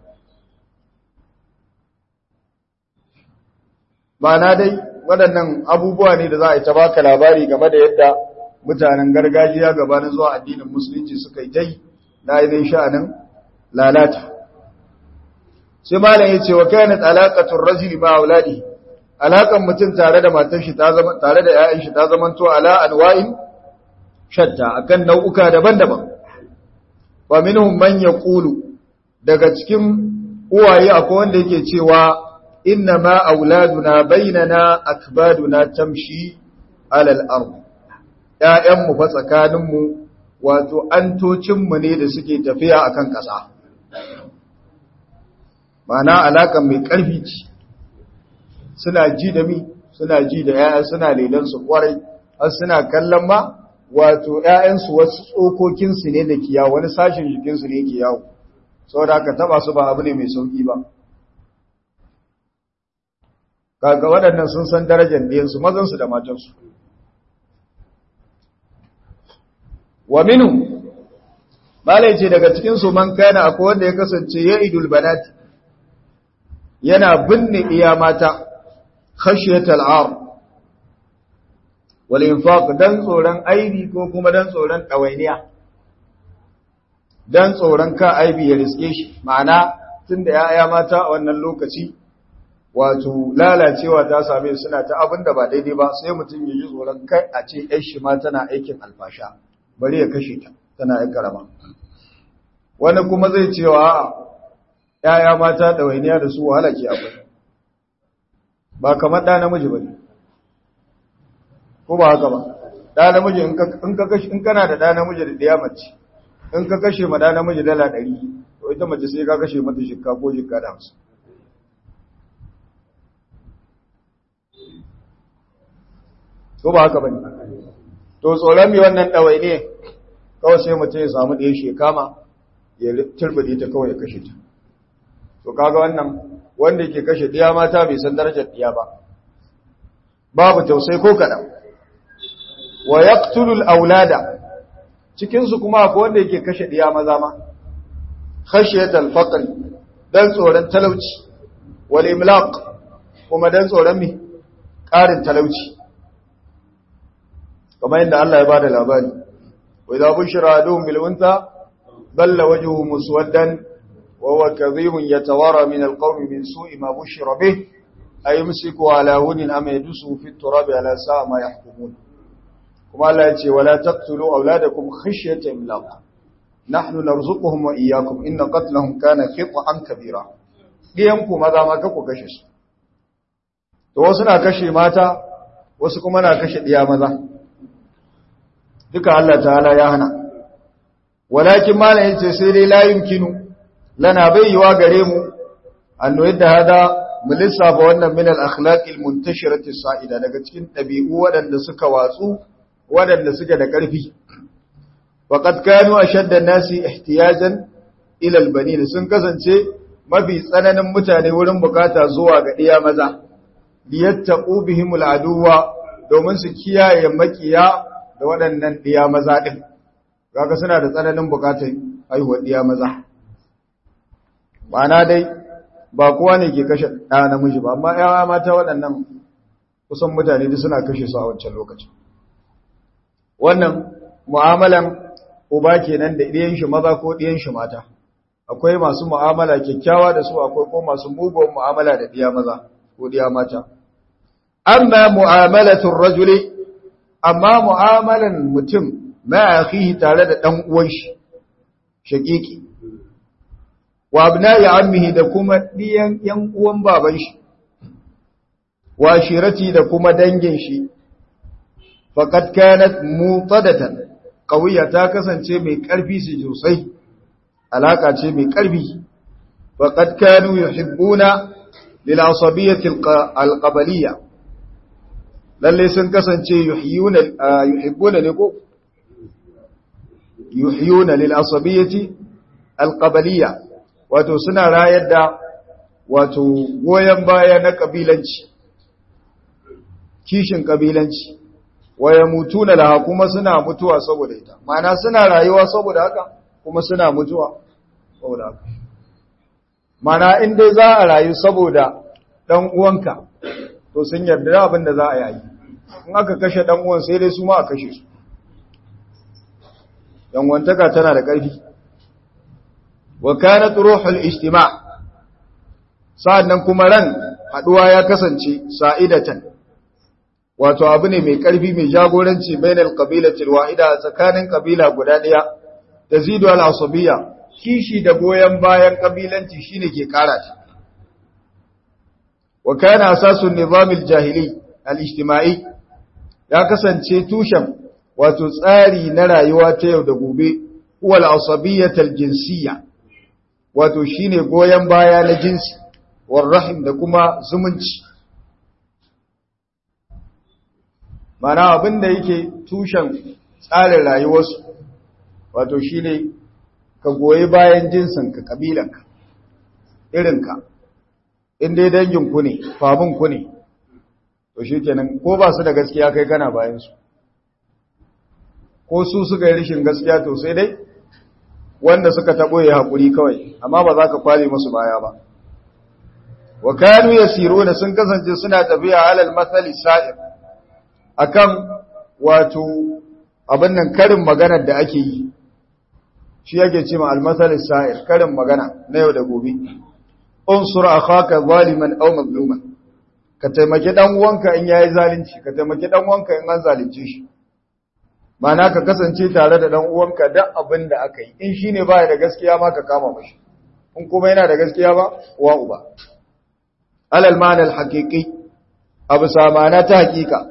ma'ana dai waɗannan abubuwa ne da za a yi ta baka labari game da yadda mutanen gargajiya gabanin zuwa addinin musulunci suka yi ta yi na ainihin sha'anin lalata sai malam ya ce wa kayanat alaƙatun rajuli ma auladi alaƙan mutum tare da matar shi tare da ‘ya'yan shi ta zamanto ala anwa'in shatta akan nau'uka daban-daban wa minhum man yaqulu daga cikin uwaye akwai wanda yake cewa inna ma auladuna bainana akbaduna tamshi ala al-ard ƴaƴan mu fa tsakanin mu wato antocin mu ne da suke tafiya akan ƙasa ma'ana alakan mai ƙarfi ce suna ji da mi suna ji da ƴaƴa suna lelan su kwarai har suna kallon ma wato ƴaƴansu wasu tsokokin su ne da kiyawo wani sashin jikin su ne ke yawo saboda haka taba su ba abu ne mai sauki ba kaga waɗannan sun san darajar ɗiyansu mazansu da matansu wa minu malai ce daga cikinsu man kana akwai wanda ya kasance ya idul banati yana binne iya mata khashiyatal ar wal infaq dan tsoron aibi ko kuma dan tsoron ɗawainiya dan tsoron ka aibi ya riske shi ma'ana tunda ya'ya mata a wannan lokaci wato lalacewa ta same suna ta abin da ba daidai ba sai mutum ya ji tsoron kai a ce ‘yan shi ma tana aikin alfasha bari ya kashe ta tana ‘yan karama wani kuma zai cewa ‘ya'ya mata ɗawainiya da su wahala ke akwai ba kamar ɗa namiji ba ne ko ba haka ba ɗa namiji in kana da ɗa namiji da ɗaya mace in ka kashe ma ɗa namiji dala ɗari to ita mace sai ka kashe mata shikka ko shikka da hamsin ko ba haka bane to tsoron mi wannan dawai ne kawai sai mutum ya samu ɗaya shekama ya turbide ta kawai ya kashe ta to kaga wannan wanda yake kashe ɗiya mata bai san darajar ɗiya ba babu tausayi ko kaɗan wa yaqtulu aulada cikin su kuma akwai wanda yake kashe ɗiya maza ma khashiyatal faqr dan tsoron talauci wal imlaq kuma dan tsoron mi ƙarin talauci kamar yadda Allah ya ba da labari wa idza bushira aduhum bil unta dalla wajhuhu muswaddan wa huwa kadhibun yatawara min al qawmi min su'i ma bushira bih ayumsiku ala hunin am yadusu fi turab ala sa'a ma yahkumun kuma Allah ya ce wala taqtulu auladakum khashyata imlaq nahnu narzuquhum wa iyyakum inna qatlahum kana khit'an kabira diyan ku maza ma ku kashe su to wasu na kashe mata wasu kuma na kashe diya maza duka Allah ta'ala ya hana walakin malam yace sai dai la yumkinu lana bayyawa gare mu annu yadda hada mu lissafa wannan min al-akhlaq al-muntashirati sa'ida daga cikin dabi'u waɗanda suka watsu waɗanda suke da ƙarfi waqad kanu ashadda an-nasi ihtiyajan ila al-banin sun kasance mafi tsananin mutane wurin bukata zuwa ga iya maza liyattaqu bihim al-aduwa domin su kiyaye makiya da waɗannan ɗiya maza ɗin, kaga suna da tsananin bukatar haihuwar ɗiya maza. Ma'ana dai, ba kowa ne ke kashe ɗaya namiji ba, amma ‘yawa mata waɗannan kusan mutane duk suna kashe su a wancan lokacin. Wannan mu'amalan uba kenan da ɗiyan shi maza ko ɗiyan shi mata, akwai masu mu'amala kyakkyawa da su akwai kuma masu mugun mu'amala da diya maza ko diya mata amma mu'amalatul rajuli amma mu'amalan mutum ma akhihi tare da dan uwan shi shaqiqi wa abna'i ammihi da kuma diyan yan uwan baban shi wa shirati da kuma dangin shi faqad kanat mutadatan qawiyya ta kasance mai karfi su sosai alaka ce mai karfi faqad kanu yuhibbuna lil asabiyyati al qabaliyya lalle sun kasance yuhyuna yuhibbuna ne ko yuhyuna lil asabiyyati al qabaliyya wato suna rayar da wato goyen baya na kabilanci kishin kabilanci waya mutuna laha kuma suna mutuwa saboda ita mana suna rayuwa saboda haka kuma suna mutuwa saboda haka mana in dai za a rayu saboda dan uwanka to sun yarda da abin da za a yi in aka kashe dan uwan sai dai su ma a kashe su yan wantaka tana da ƙarfi wa kanat ruhul ijtima' sa'annan kuma ran haduwa ya kasance sa'idatan wato abu ne mai ƙarfi mai jagoranci bainal qabilati alwahida tsakanin kabila guda daya tazidu al-asabiyya kishi da goyen bayan kabilanci shine ke kara ta wa kana asasun nizam al-jahili al-ijtima'i ya kasance tushen wato tsari na rayuwa ta yau da gobe huwa al-asabiyyah al-jinsiyya wato shine goyen baya na jinsi war rahim da kuma zumunci mana abin da yake tushen tsarin rayuwarsu wato shi ne ka goyi bayan jinsinka ƙabilanka irinka inda danginku ne faminku ne to shi kenan ko ba su da gaskiya kai kana bayansu ko su suka yi rishin gaskiya to sai dai wanda suka taɓo ya haƙuri kawai amma ba za ka kwale musu baya ba wa kanu yasiruna sun kasance suna tafiya alal mathali sa'ir akan wato abin nan karin maganar da ake yi shi yake cewa almasal sa'ir karin magana na yau da gobe unsur akhaka zaliman aw mazluman ka taimaki dan uwanka in yayi zalunci ka taimaki dan uwanka in an zalunce shi mana ka kasance tare da dan uwanka duk abin da aka yi in shine baya da gaskiya ma ka kama mashi in kuma yana da gaskiya ba wa uba alal ma'ana al haqiqi abu samana ta haqiqa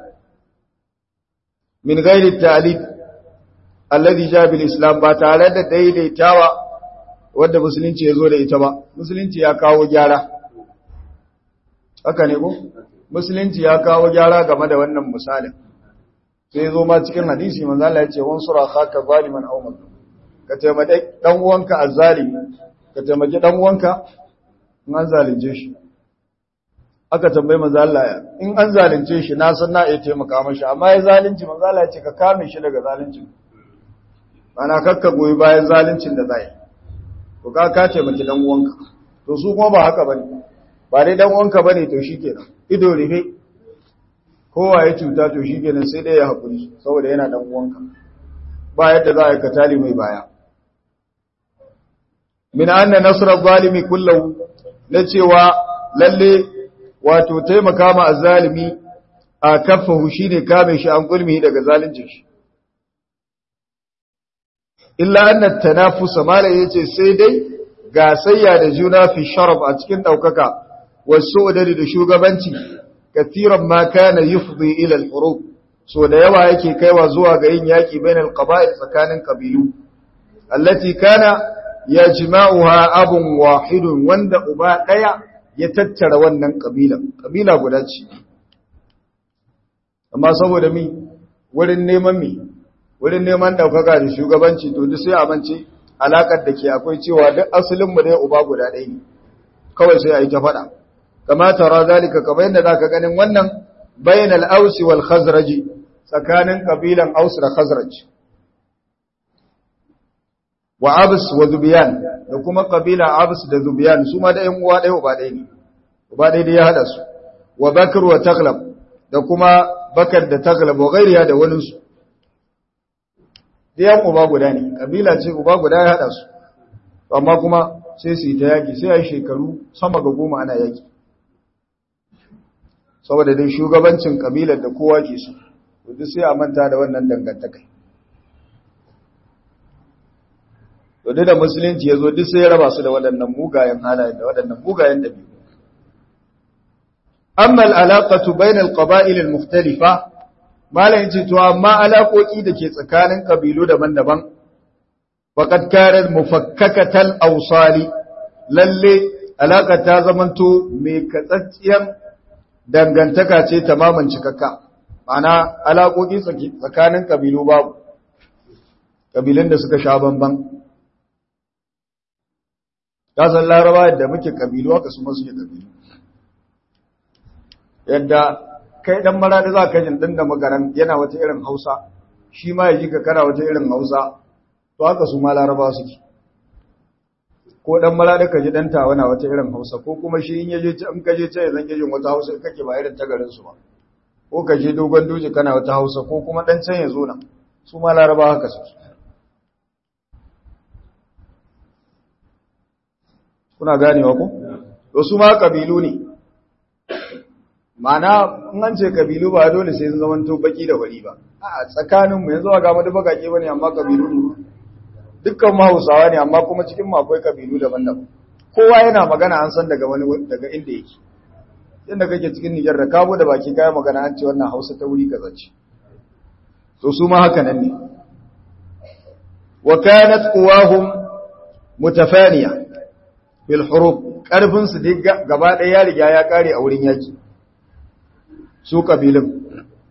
min gairi talib alladhi ja bil islam ba tare da daidaitawa wanda musulunci ya zo da ita ba musulunci ya kawo gyara haka ne ko musulunci ya kawo gyara game da wannan misalin sai zo ma cikin hadisi manzo Allah ya ce wan sura khaka zaliman aw mazlum ka taimaki dan uwanka azzalimi ka taimaki dan uwanka in an zalunce shi aka tambayi manzo Allah in an zalunce shi na san na iya taimaka mashi amma ya zalunci manzo Allah ya ce ka kame shi daga zaluncin ana kakka goyi bayan zaluncin da zai to ka ka taimaki dan uwanka to su kuma ba haka bane ba dai dan uwanka bane to shikenan ido rufe kowa ya cuta to shikenan sai dai ya hakuri saboda yana dan uwanka ba yadda za a yi katali mai baya min anna nasra zalimi kullahu na cewa lalle wato taimaka ma azzalimi a kafahu shine kame shi an gulmi daga zalincin shi illa anna tanafus mala yace sai dai gasayya da juna fi sharaf a cikin daukaka wasu udari da shugabanci kathiran ma kana yufdi ila al-hurub so da yawa yake kaiwa zuwa ga yin yaki bainal qaba'il tsakanin kabilu allati kana yajma'uha abun wahidun wanda uba daya ya tattara wannan kabila kabila guda ce amma saboda mi wurin neman mi wurin neman daukaka da shugabanci to duk sai amince alakar da ke akwai cewa duk asalin mu ne uba guda ɗaya ne kawai sai a yi ta faɗa kama tara zalika kamar yadda zaka ganin wannan bainal ausi wal khazraji tsakanin kabilan aus da khazraj wa abs wa zubiyan da kuma kabila abs da zubiyan su ma da ƴan uwa ɗaya uba ɗaya ne uba ɗaya da ya hada su wa bakr wa taglab da kuma bakar da taglab wa ghairiya da wani su ɗayan uba guda ne kabila ce uba guda ya hada su amma kuma sai su yi ta yaƙi sai a yi shekaru sama ga goma ana yaƙi saboda dai shugabancin ƙabilar da kowa ke su duk sai a manta da wannan dangantakai to da musulunci ya zo duk sai ya raba su da waɗannan mugayen halayen da waɗannan mugayen ɗabi'u amma al'alaƙatu bainal qaba'il al-mukhtalifa malam yace to amma alaƙoƙi da ke tsakanin kabilu daban-daban faqad kanat mufakkakatal awsali lalle alaƙa ta zamanto mai katsacciyar dangantaka ce tamaman cikakka ma'ana alaƙoƙi tsakanin kabilu babu kabilun da suka sha bamban kasan laraba da muke kabilu haka su masu kabilu yadda kai dan maradi za ka jin din da magaran yana wata irin hausa shi ma ya ji ka kana wata irin hausa to haka su ma laraba suke ko dan maradi ka ji dan tawana wata irin hausa ko kuma shi in yaje in ka je ce zan jin wata hausa kake ba irin ta garin su ba ko ka je dogon doji kana wata hausa ko kuma dan can ya zo nan su ma laraba haka suke kuna ganewa ko to su ma kabilu ne mana in an ce kabilu ba dole sai sun zamanto baki da wari ba a tsakanin mu yanzu ga mu da bakake bane amma kabilu ne dukkan mu Hausawa ne amma kuma cikin mu akwai kabilu daban-daban kowa yana magana an san daga wani daga inda yake inda kake cikin Nijar da kabo da baki kai magana an ce wannan Hausa ta wuri kaza ce to su ma haka nan ne wa kanat quwahum mutafaniya fil hurub karfin su duk gaba ɗaya ya riga ya kare a wurin yaki su kabilun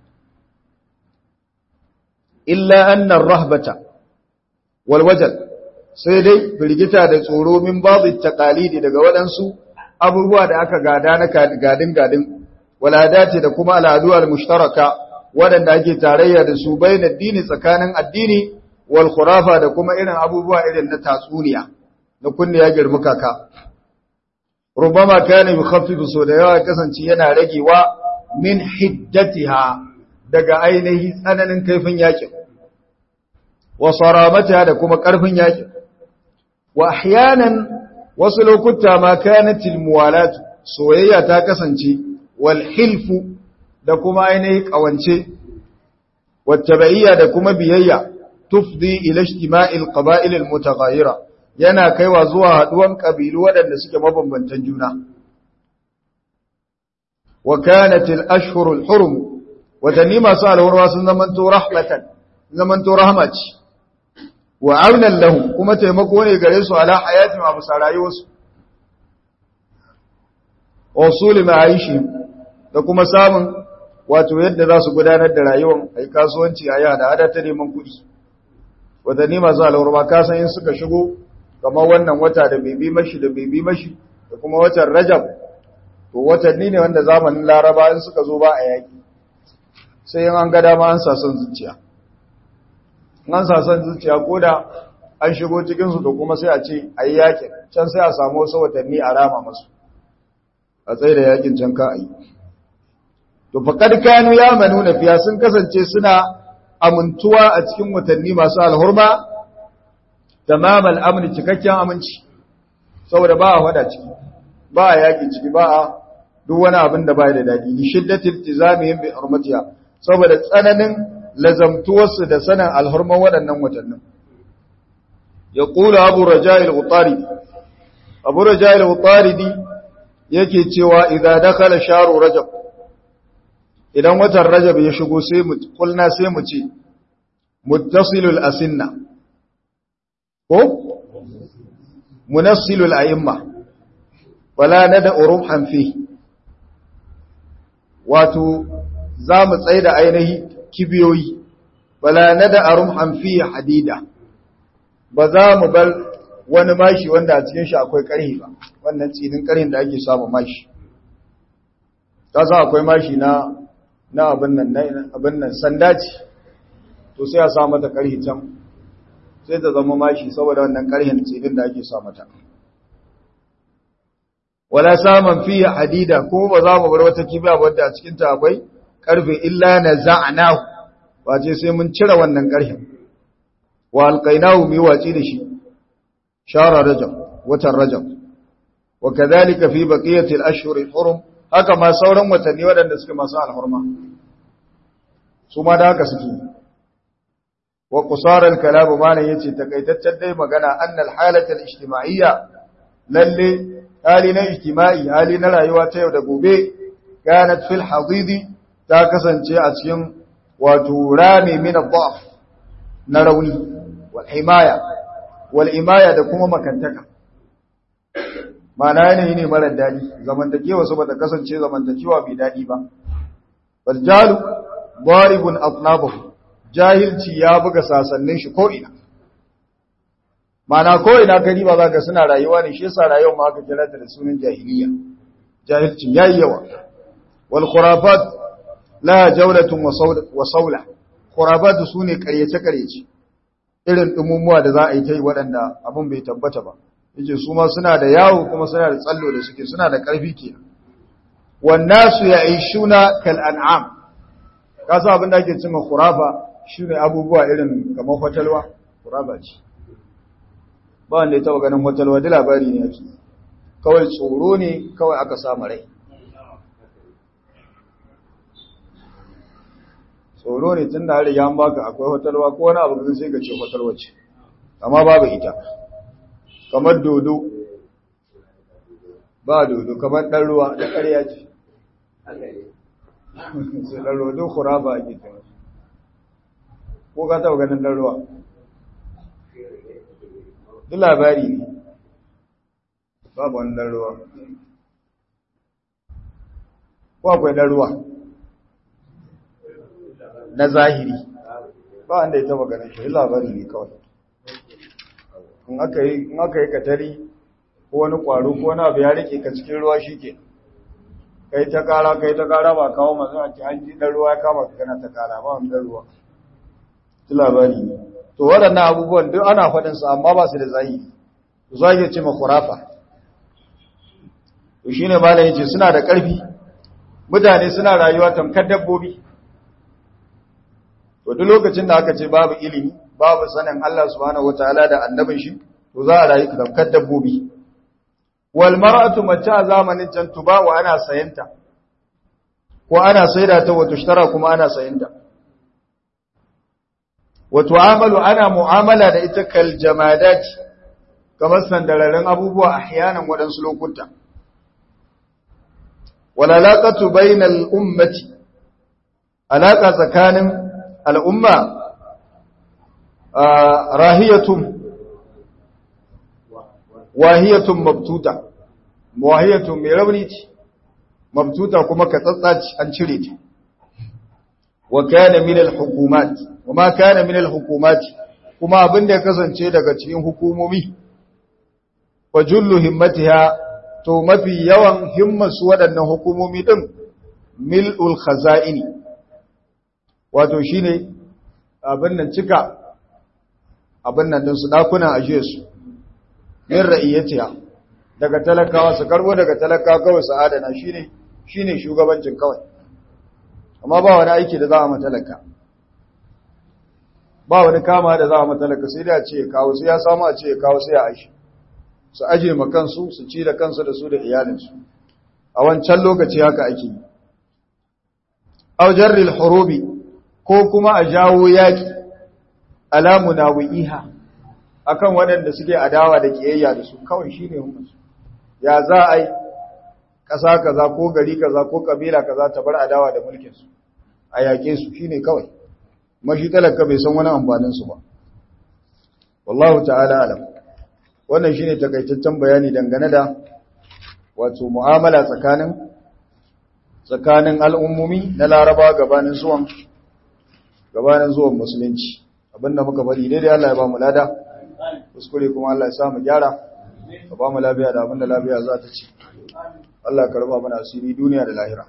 illa annar rahbata walwajal sai dai firgita da tsoro min babu taqalidi daga waɗansu abubuwa da aka gada na gadin gadin waladati da kuma al'adu al-mushtaraka waɗanda ake tarayya da su bayin addini tsakanin addini wal khurafa da kuma irin abubuwa irin na tatsuniya na kunne ya girma kaka rubama kana yukhaffifu so da yawa kasance yana ragewa min hiddatiha daga ainihi tsananin kaifin yakin wa saramatiha da kuma karfin yakin wa ahyanan wasu lokuta ma kanatil muwalat soyayya ta kasance wal hilfu da kuma ainihi kawance wattaba'iyya da kuma biyayya tufdi ila ijtima'il qaba'il al mutaghayyira yana kaiwa zuwa haduwan kabilu waɗanda suke mabambantan juna wa kanat al-ashhur al-hurum watanni masu alhurwa sun zamanto rahmatan zamanto rahmaci wa aunan lahum kuma taimako ne gare su ala hayatin wa bisa rayuwarsu wa usuli ma'aishi da kuma samun wato yadda za su gudanar da rayuwar ai kasuwanci a yada hada ta neman kuɗi watanni masu alhurwa ka san in suka shigo kamar wannan wata da bebi mashi da bebi mashi da kuma watan rajab to watanni ne wanda zamanin laraba in suka zo ba a yaki sai yin an ga dama an sason zuciya an sason zuciya ko da an shigo cikinsu da kuma sai a ce a yi yakin can sai a samu wasu watanni a rama masu a tsaye da yakin can ka a yi to faƙad kanu ya manu na fiya sun kasance suna amintuwa a cikin watanni masu alhurma tamamal amni cikakken aminci saboda ba a wada ciki ba a yaƙi ciki ba a duk wani abin da ba da daɗi ni shiddatil tizamihim bi hurmatiha saboda tsananin lazamtuwarsu da sanin alhurman waɗannan watannin ya ƙula abu raja'il utaridi abu raja'il utaridi yake cewa idan dakala sharu rajab idan watan rajab ya shigo sai mu kulna sai mu ce muttasilul asinna ko munassilul a'imma wala nada urumhan fi wato za mu tsaye da ainihi kibiyoyi wala nada arumhan fi hadida ba za mu bar wani mashi wanda a cikin shi akwai ƙarhi ba wannan tsinin ƙarhin da ake samu mashi ta sa akwai mashi na na abin nan abin nan sanda ce to sai a sa mata ƙarhi can sai ta zama mashi saboda wannan ƙarhin tsinin da ake sa mata wala saman fi hadida ko ba za mu bar wata kibiya wadda a cikin ta akwai karfe illa na za'anahu ba ce sai mun cire wannan karhin wa alqainahu mi waci da shi shara rajab watan rajab wa kadhalika fi baqiyati al-ashhur al-hurum haka ma sauran watanni waɗanda suke masu alhurma su ma da haka suke wa qusar al-kalam malan yace takaitaccen dai magana annal halata al-ijtima'iyya lalle hali na ijtima'i hali na rayuwa ta yau da gobe kanat fil hadidi ta kasance a cikin wato rami min ad-da'f na rauni wal himaya wal imaya da kuma makantaka mana yanayi ne marar dadi zamantakewa su bata kasance zamantakewa mai dadi ba bal jalu daribun atnabahu jahilci ya buga sasannin shi ko ina mana ko ina gari ba za ka suna rayuwa ne shi yasa rayuwar ma aka kira ta da sunan jahiliya jahilcin yayi yawa wal khurafat la jawlatun wa sawla khurafat sune karyace karyace irin dumumuwa da za a yi ta yi waɗanda abin bai tabbata ba yace su ma suna da yawo kuma suna da tsallo da suke suna da ƙarfi kenan wan nasu ya'ishuna kal an'am kasa abin da ake cewa khurafa shine abubuwa irin kamar hotelwa khurafa ce ba wanda ya taba ganin hotelwa da labari ne yake kawai tsoro ne kawai aka samu rai tsoro ne tun da har ya baka akwai hotelwa ko wani abu sai ka ce hotelwa ce amma babu ita kamar dodo ba dodo kamar ɗan ruwa da ƙarya ce sai ɗan ruwa duk khurafa ake cewa ko ka taɓa ganin ɗan ruwa duk labari ne babu wani ɗan ruwa ko akwai ɗan ruwa na zahiri ba wanda ya taɓa ganin shi labari ne kawai in aka yi katari ko wani ƙwaro ko wani abu ya rike ka cikin ruwa shi ke kai ta kara kai ta kara ba kawo masu a ce an ji ɗan ruwa ya kama ka kana ta kara ba wani ɗan ruwa su labari ne to waɗannan abubuwan duk ana faɗinsu amma ba su da zahiri su zage ce ma kurafa to shine malam yace suna da ƙarfi mutane suna rayuwa tamkar dabbobi to duk lokacin da aka ce babu ilimi babu sanin Allah subhanahu wataala da annabin shi to za a rayu tamkar dabbobi wal mar'atu mace a zamanin can tuba wa ana sayanta ko ana saida ta wato shtara kuma ana sayanta wa tu'amalu ana mu'amala da ita kal jamadat kamar sandararin abubuwa ahyanan wadansu lokuta wal alaqatu bainal ummati alaka tsakanin al'umma rahiyatun wahiyatun mabtuta wahiyatun mai rauni ce mabtuta kuma ka tsatsaci an cire ta wa kana min al-hukumat wa ma kana min al-hukumat kuma abin da ya kasance daga cikin hukumomi wa jullu himmatiha to mafi yawan himmasu waɗannan hukumomi din mil'ul khaza'ini wato shine abin nan cika abin nan din su dakunan ajiye su min ra'iyatiha daga talakawa su karbo daga talakawa kawai su adana shine shine shugabancin kawai amma ba wani aiki da za a matalaka ba wani kama da za a matalaka sai da ce ya kawo sai ya samu a ce ya kawo sai ya aishi su aje ma kansu su ci da kansu da su da iyalinsu a wancan lokaci haka ake yi aw jarril hurubi ko kuma a jawo yaki alamu na wi'iha akan waɗanda suke adawa da kiyayya da su kawai shine hukunci ya za a yi ƙasa kaza ko gari kaza ko kabila kaza ta bar adawa da mulkin su a yake su shine kawai mashi talaka bai san wani amfanin su ba wallahu ta'ala alam wannan shine takaitaccen bayani dangane da wato mu'amala tsakanin tsakanin al'ummomi na Laraba gabanin zuwan gabanin zuwan musulunci abinda muka bari daidai Allah ya ba mu lada kuskure kuma Allah ya sa mu gyara ka ba mu lafiya da abinda lafiya za ta ci Allah ka raba mana asiri duniya da lahira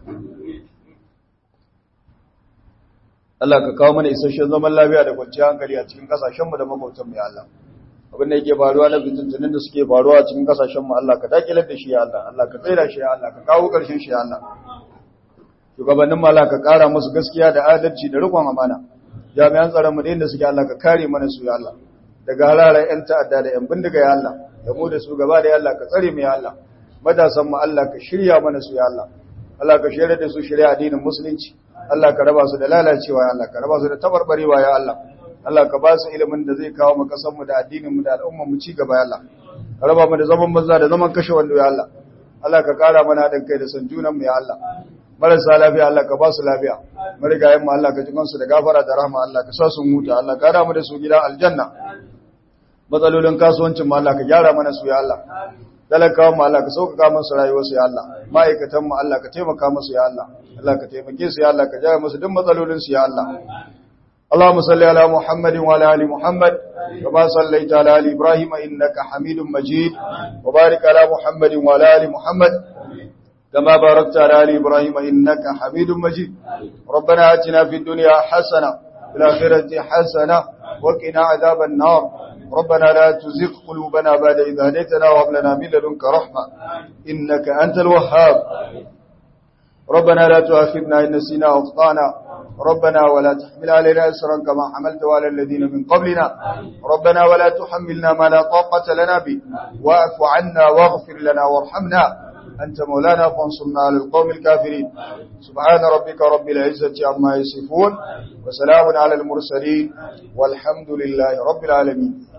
Allah ka kawo mana isasshen zaman lafiya da kwanciyar hankali a cikin kasashenmu da makwabtanmu ya Allah abin da yake faruwa na fitintunin da suke faruwa a cikin kasashenmu Allah ka dakilar da shi ya Allah Allah ka tsaira shi ya Allah ka kawo ƙarshen shi ya Allah shugabannin Allah ka ƙara musu gaskiya da adalci da riƙon amana jami'an tsaron mu da inda suke Allah ka kare mana su ya Allah daga halalar 'yan ta'adda da 'yan bindiga ya Allah da mu da su gaba da Allah ka tsare mu ya Allah matasan mu Allah ka shirya mana su ya Allah Allah ka shirya da su shirya addinin musulunci Allah ka raba su da lalacewa ya Allah ka raba su da tabarbarewa ya Allah Allah ka ba su ilimin da zai kawo mu kasan mu da addinin mu da al'umman mu ci gaba ya Allah ka raba mu da zaman banza da zaman kashe wando ya Allah Allah ka kara mana haɗin kai da san junan mu ya Allah marasa lafiya Allah ka ba su lafiya marigayen mu Allah ka ji kansu da gafara da rahama Allah ka sa su huta Allah ka da mu da su gidan aljanna matsalolin kasuwancin mu Allah ka gyara mana su ya Allah talakawan mu Allah ka sauƙaƙa musu rayuwar su ya Allah ma'aikatan mu Allah ka taimaka musu ya Allah Allah ka taimake su ya Allah ka jaya musu duk matsalolin su ya Allah اللهم صل على محمد وعلى ال محمد كما صليت على ال ابراهيم انك حميد مجيد وبارك على محمد وعلى ال محمد كما باركت على ال ابراهيم انك حميد مجيد ربنا اتنا في الدنيا حسنه وفي الاخره حسنه وقنا عذاب النار ربنا لا تزغ قلوبنا بعد إذ هديتنا وهب لنا من لدنك رحمه انك انت الوهاب ربنا لا تؤاخذنا ان نسينا او اخطانا ربنا ولا تحمل علينا إسرا كما حملت على الذين من قبلنا ربنا ولا تحملنا ما لا طاقة لنا به واعف عنا واغفر لنا وارحمنا أنت مولانا فانصرنا على القوم الكافرين سبحان ربك رب العزة عما يصفون وسلام على المرسلين والحمد لله رب العالمين